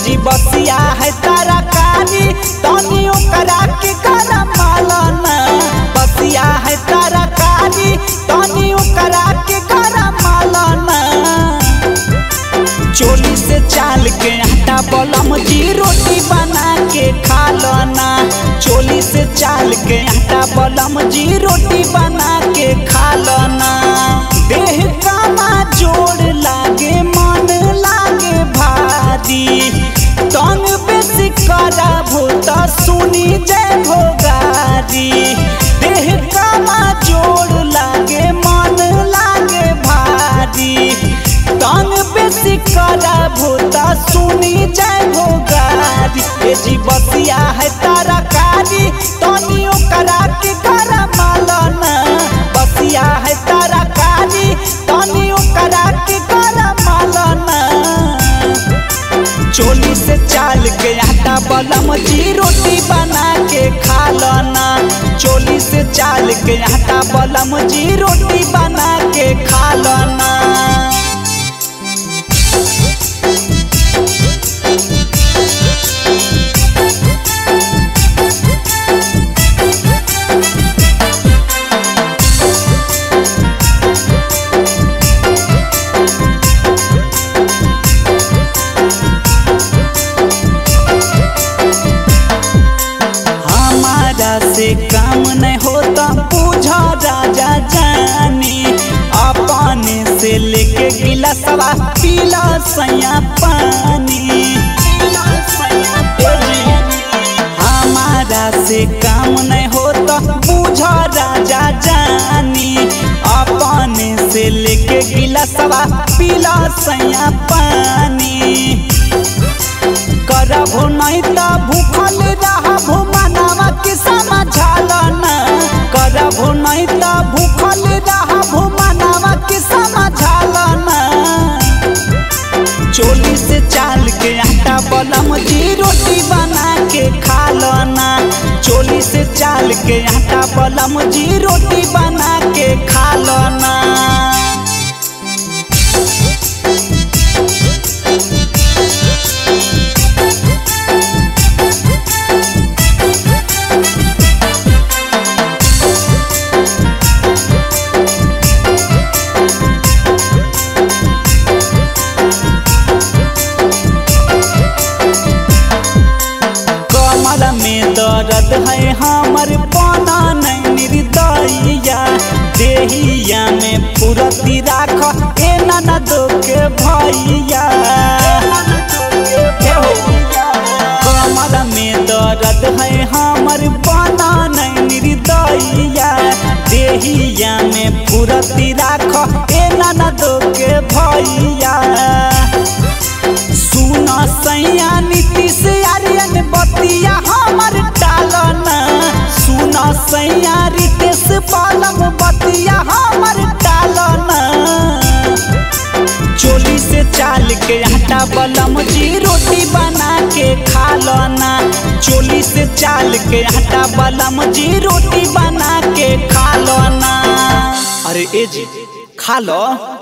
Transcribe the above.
जी बसिया है तरकारी तनी ओकरा के गरम मालना बसिया है तरकारी तनी ओकरा के गरम मालना चोली से चाल के आटा बलम जी रोटी बना के खा लना चोली से चाल के आटा बलम जी रोटी बना के खा लना देह कामा जोड़ लागे मन लागे भारी तंग बेसी करा भूत सुनी जय भोगारी देह कामा जोड़ लागे मन लागे भारी तंग बेसी करा भूता सुनी जय भोगारी ए जी बसिया है तरकारी तनी ओकरा के गरम मालना बसिया है तरकारी तनी ओकरा के गरम मालना चोली से चाल के आटा बलम जी रोटी बना के खा लना चोली से चाल के आटा बलम जी रोटी बना के खा लना हमारा से काम नहीं होता पूछा राजा जानी अपने से लेके गिलासवा पीला सैया पानी हमारा से काम नहीं होता पूछा राजा जानी अपने से लेके गिलासवा पीला सैया पानी करबो नहीं त भूखल रहबो मनावा के समझालना करबो नहीं त भूखल रहबो मनावा के समझालना चोली से चाल के आटा बलम जी रोटी बना के खा लना चोली से चाल के आटा बलम जी रोटी बना के खा लना कमर में दर्द है हमर पना नहीं निर्दयिया देहिया में फुरती राख ए नाना दो के भैया कमर में दर्द है हमर पना नहीं निर्दयिया देहिया में फुरती राख ए नाना दो के भैया सुन सैया नीतीश आर्यन बतिया हमर टालना सुन सैया रितेश पालम बतिया हमर टालना चोली से चाल के आटा बलम जी रोटी बना के खा लना चोली से चाल के आटा बलम जी रोटी बना के खा लना अरे ए जी खा लो